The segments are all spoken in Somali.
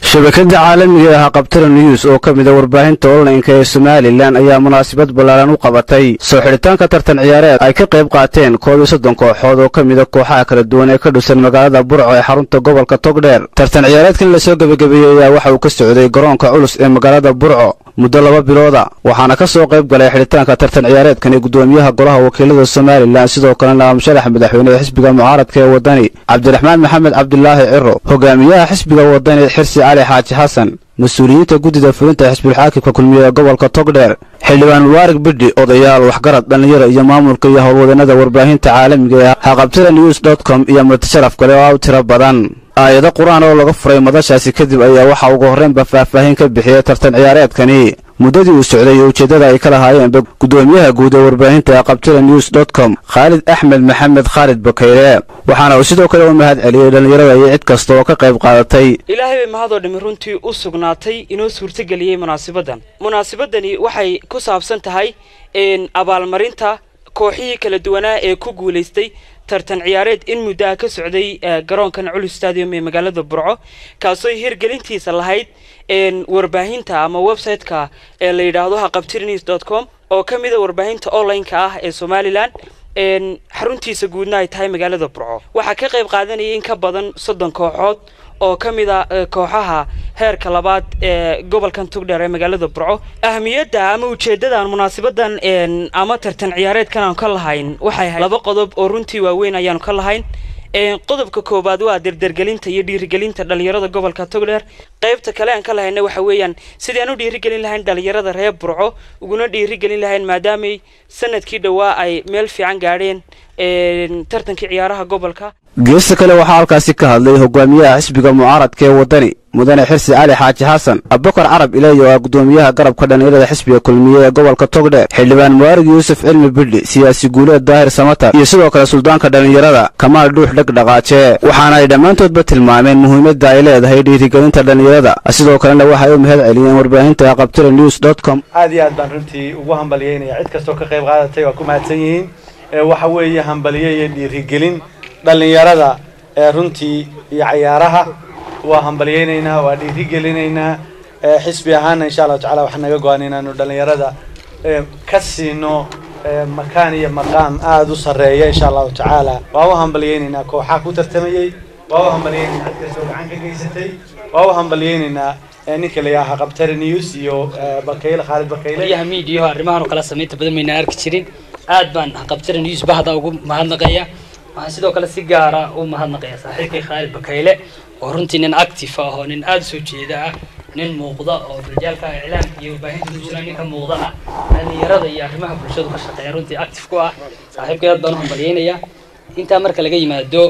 shabakada caalamiga ah qabtara news oo ka mida warbaahinta onlineka ee somalilan ayaa munaasabad ballaaran u qabatay soo xidhitaanka tartan ciyaareed ay ka qayb qaateen koob iyo soddon kooxood oo ka mida kooxaha kala duwan ee ka dhusan magaalada burco ee xarunta gobolka togdheer tartan ciyaareedkan lasoo gebagabeeyey ayaa waxa uu ka socday garoonka culus ee magaalada burco muddo laba bilooda waxaana ka soo qayb galay xidhitaanka tartan ciyaareedkan ee gudoomiyaha golaha wakiilada somalilan sidoo kalena amsharax madaxweyne ee xisbiga mucaaradka ee waddani cabdiraxmaan maxamed cabdilaahi ciro hogaamiyaha xisbiga waddani xirsi cali xaaji xasan mas-uuliyiinta guddida fulinta xisbulxaakimka kulmiye ee gobolka togdheer xildhibaan mubaarak bidhi odayaal waxgarad dhallinyaro iyo maamulka iyo howlwadannada warbaahinta caalamiga ee haqabtira news dot com iyo martisharaf kale oo u tiro badan aayado qur-aan oo laga furay madashaasi kadib ayaa waxaa ugu horreynba faahfaahin ka bixiyey tartan ciyaareedkani muddadii uu socday iyo ujeeddada ay ka lahaayeenba guddoomiyaha guud ee warbaahinta qabtira news dot com khaalid axmed maxamed khaalid bakayre waxaana uu sidoo kale u mahad celiyey dhallinyarada iyo cid kasta oo ka qayb qaadatay ilaahay bay mahadoo dhimi runtii u sugnaatay inoo suurtageliyey munaasabaddan munaasabadani waxay ku saabsan tahay abaalmarinta kooxihii kala duwanaa ee ku guulaystay tartan ciyaareed in muddo ah ka socday garoonkan culus stadium ee magaalada burco kaasoo hirgelintiisa lahayd warbaahinta ama website-ka ee la yidhaahdo haqabtirnews dot com oo ka mida warbaahinta online-ka ah ee somalilan xaruntiisa guudna ay tahay magaalada burco waxaa ka qayb qaadanayay in ka badan soddon kooxood oo ka mid a kooxaha heerka labaad ee gobolkan tugdheer ee magaalada burco ahamiyadda ama ujeedadan munaasabadan ama tartan ciyaareedkan aan ka lahayn waxay ahayd laba qodob oo runtii waaweyn ayaanu ka lahayn qodobka koowaad waa derdergelinta iyo dhiirigelinta dhalinyarada gobolka togdheer qaybta kale aan ka lahayna waxa weeyaan sidii aan u dhiirigelin lahayn dhalinyarada reer burco uguna dhiirigelin lahayn maadaamay sanadkii dhowaa ay meel fiican gaadheen tartankii ciyaaraha gobolka geesta kale waxaa halkaasi ka hadlay hogaamiyaha xisbiga mucaaradka ee waddani mudane xirsi cali xaaji xasan abubakar carab ileey oo ah gudoomiyaha garabka dhallinyarada xisbiga kulmiye ee gobolka togdheer xildhibaan muwaarig yuusuf cilmi bidhi siyaasi guuleed daahir samatar iyo sidoo kale suldaanka dhallinyarada kamaal dhuux dheg dhaqaaje waxaana ay dhammaantoodba tilmaameen muhiimadda ay leedahay dhiirigelinta dhallinyarada sidoo kalena waxay u mahad celiyeen warbaahinta qabtira news dot com aad iyo aad baan runtii ugu hambalyeynaya cid kastoo ka qayb qaadatay waa ku mahadsan yihiin waxa weeye hambaliye iyo dhiirigelin dhallinyarada ee runtii iyo cayaaraha waa hambalyeynaynaa waa dhiirigelinaynaa xisbi ahaana insha allahu tacala waxaa naga go-an inaanu dhallinyarada ka siino makaan iyo maqaam aada u sarreeya insha allahu tacaala waa u hambalyeynaynaa kooxaa ku tartamayey waa u hambalyeynaynaa cid kastoo gacan ka geysatay waa u hambalyeynaynaa ninka la yidhaha qabtare news iyo bakayle khaalid bakayle wariyaha miidiyaho arrimahan oo kala samaynta badan mayna arki jirin aad baan qabtare news bahda ugu mahadnaqaya waxaan sidoo kale si gaara u mahadnaqaya saaxiibkay khaalid bakayle oo runtii nin active ah oo nin aada soo jeeda ah nin muuqda oo rajaalka iclaamka iyo warbaahinta ku jira ninka muuqda ah dhalinyarada iyo arrimaha bulshadu ka shaqeeya runtii active ku ah saaxiibkay aad baan u hambalyeynaya intaa marka laga yimaado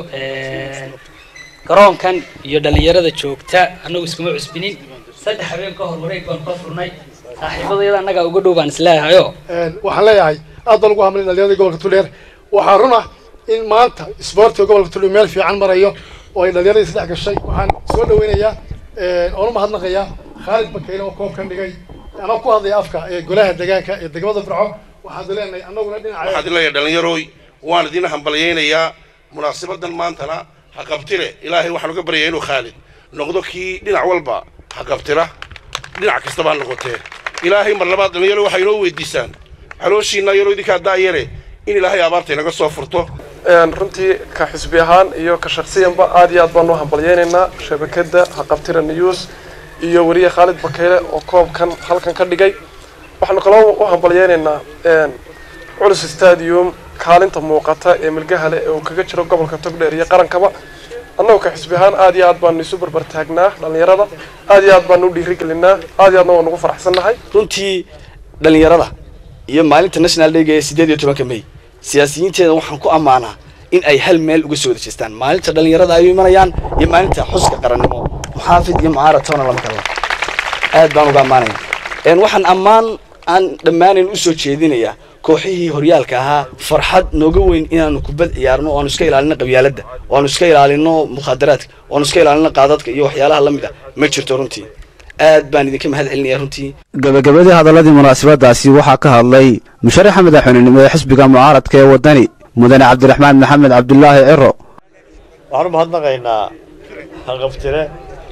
garoonkan iyo dhalinyarada joogta annagu iskuma cusbinin saddex habeen ka hor wareeg baan ka furnay saaxiibadayada annagaa uga dhow baan isleeyahayo waxaan leeyahay aad baan ugu hamlay dhalinyarada gobolka tudheer waxaa run ah in maanta isboortiga gobolka tudheer meel fiican marayo oo ay dhalinyaradii saddex gashay waxaan soo dhaweynayaa oona mahadnaqayaa khaalid bakayle oo koobkan dhigay anoo ku hadlaya afka ee golaha deegaanka ee degmada burco waxaad leenahay annaguna dhinaca waxaad leeyahay dhalinyaroy waan idin hambalyeynayaa munaasabadan maantana ha qabtire ilaahay waxaan uga baryayaa inuu khaalid noqdo kii dhinac walba ha qabtira dhinac kastaba ha noqotee ilaahay mar labaad dhalinyaro waxay inoo weydiisaan calooshiina yaroo idinkaa daayare in ilaahay abaarta inaga soo furto runtii ka xisbi ahaan iyo ka shaksiyanba aad iyo aad baan u hambalyeynaynaa shabakada haqabtira news iyo weriye khaalid bakayle oo koobkan halkan ka dhigay waxaanu kaloo u hambalyeynaynaa culus stadium kaalinta muuqata ee milgahale ee uu kaga jiro gobolka togdheer iyo qarankaba annagu ka xisbi ahaan aad iyo aad baanu isu barbar taagnaa dhallinyarada aad iyo aad baanu u dhiirigelinaa aad iyo aadna waan ugu faraxsannahay runtii dhallinyarada iyo maalinta national dayga ee sideed iyo tobanka may siyaasiyiinteeda waxaan ku ammaanaa in ay hal meel uga soo wada jeestaan maalinta dhallinyarada ay u imanayaan iyo maalinta xuska qarannimo muxaafid iyo mucaarad toona lama kala aad baan uga ammaanaya waxaan ammaan aan dhammaanayn usoo jeedinayaa kooxihii horyaalka ahaa farxad nooga weyn inaanu kubad ciyaarno oanu iska ilaalino qabyaaladda oanu iska ilaalino mukhaadaraadka oanu iska ilaalino qaadadka iyo waxyaalaha la mid ah ma jirto runtii aad baan idinka mahad celinaya runtii gabagabadii hadalladii munaasabadaasi waxaa ka hadlay musharaxa madaxweynenimo ee xisbiga mucaaradka ee waddani mudane cabdiraxmaan maxamed cabdulaahi ciro waxaan u mahadnaqaynaa haqabtire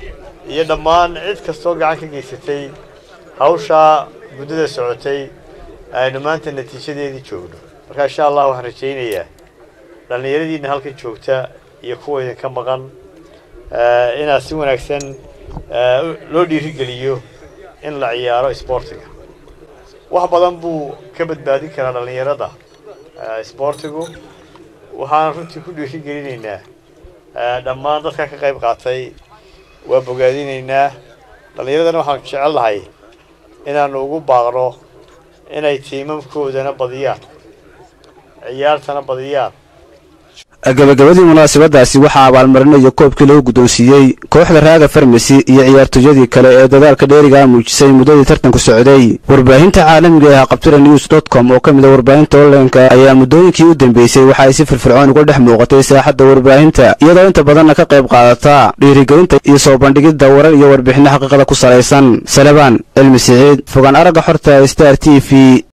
iyo dhammaan cid kastoo gacan ka geysatay hawshaa muddada socotay aynu maanta natiijadeedii joogno marka insha allah waxaan rajaynayaa dhallinyaradiina halkan joogta iyo kuwa idinka maqan inaad si wanaagsan loo dhiirigeliyo in la ciyaaro isboortiga wax badan buu ka badbaadin karaa dhallinyarada isboortigu waxaan runtii ku dhiirigelinaynaa dhammaan dadka ka qayb qaatay waa bogaadinaynaa dhallinyaradana waxaan jecel lahay inaanu ugu baaqno inay tiimamkoodana badiyaan ciyaartana badiyaan gabagabadii munaasabadaasi waxaa abaalmarinayo koobkii lagu guddoonsiiyey kooxda raaga farmasi iyo ciyaartooyadii kale ee dadaalka dheerigaa muujisay muddadii tartanku socday warbaahinta caalamiga ee haqabtira news dot com oo ka mid a warbaahinta onlineka ayaa muddooyinkii u dambeysay waxa ay si firfircoon uga dhex muuqatay saaxadda warbaahinta iyadoo inta badanna ka qayb qaadata dhiirigelinta iyo soo bandhigidda warar iyo warbixinno xaqiiqada ku salaysan salabaan cilmi siciid fogaan aragga xorta star t v